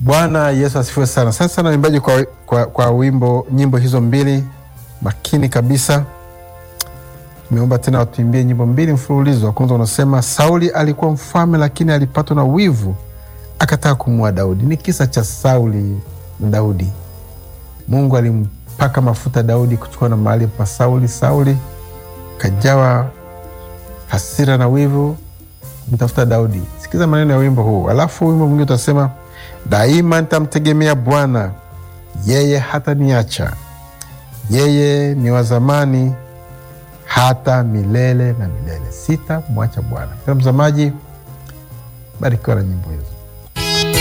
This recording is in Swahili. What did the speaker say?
Bwana Yesu asifiwe sana. Asante sana waimbaji kwa, kwa, kwa wimbo nyimbo hizo mbili makini kabisa. Tumeomba tena watuimbie nyimbo mbili mfululizo. Wa kwanza unasema Sauli alikuwa mfalme, lakini alipatwa na wivu akataka kumua Daudi. Ni kisa cha Sauli na Daudi. Mungu alimpaka mafuta Daudi kuchukua na mahali pa Sauli. Sauli kajawa hasira na wivu mtafuta Daudi. Sikiza maneno ya wimbo huu, alafu wimbo mwingine utasema daima nitamtegemea Bwana, yeye hataniacha. Yeye ni wa zamani hata milele na milele, sitamwacha Bwana. Mtazamaji, barikiwa na nyimbo hizo.